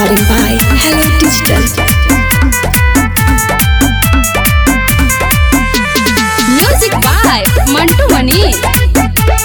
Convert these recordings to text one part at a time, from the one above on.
Recording by Hello Digital. Music by Mantu Mani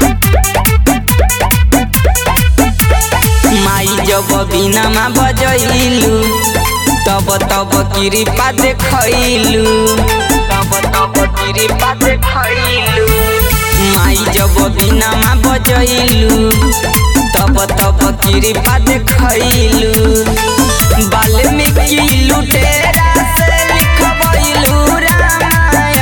माई जब बिना माँ बजैलू तब तब कृपा देखैलू तब तब कृपा देखैलू माई जब बिना माँ बजैलू तब तब कृपा देखैलू वाल्मीकि लुटेरा से लिखबैलू रामायण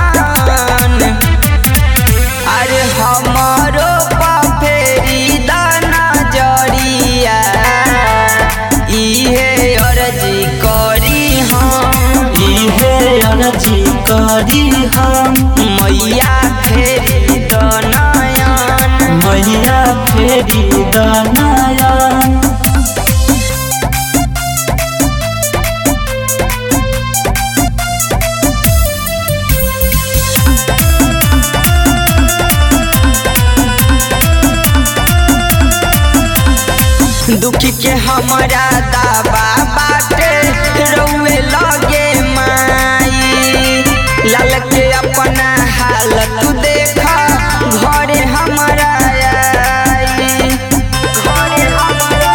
अरे हमरो फेरी दाना जरिया इहे अर्जी करी हम इहे अर्जी करी हम मैया फेरी दनयन मैया फेरी दनयन दुखी के हमारा दाबा बाटे रउए लगे माई लाल के अपना हालत देखा घरे हमारा आई घरे हमारा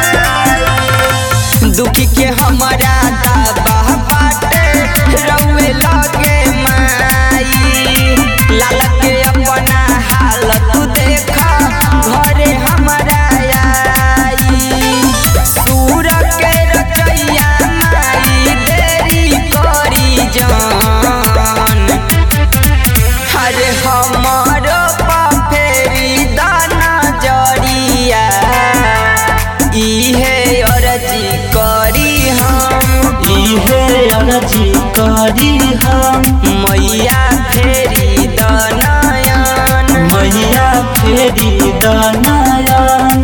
आई। दुखी के हमारा दाबा बाटे रउए लगे माई लाल के अपना हालत देखा घरे हमारा आई सूर के रचैया माई देरी करी जान अरे हमरो फेरी दाना जरिया इहे अर्जी करी हम इहे अर्जी करी हम मैया फेरी दनयन मैया फेरी दनयन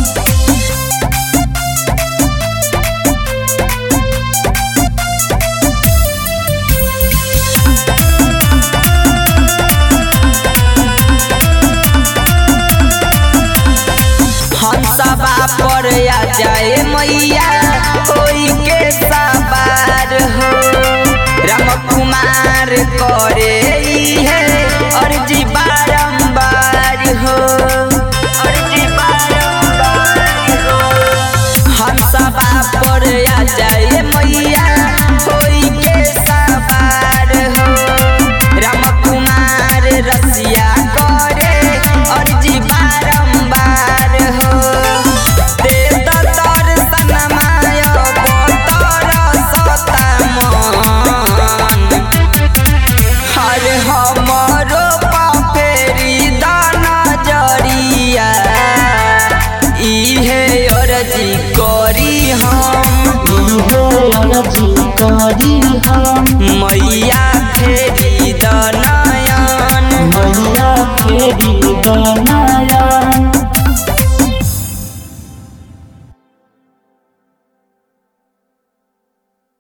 हंसबा पर आ जाए मैया कोई के सवार हो राम कुमार करे है अर्जी बारंबार हो अर्जी बारंबार हो हंसबा पर आ जाए मैया कोई के सवार हो राम कुमार रसिया करे अर्जी बारंबार हो दे दर्शन माय बतर सता मन हर हमरो फेरी दाना जरिया इहे अर्जी करी हम इहे अर्जी करी हम मैया फेरी दनयन मैया फेरी दनयन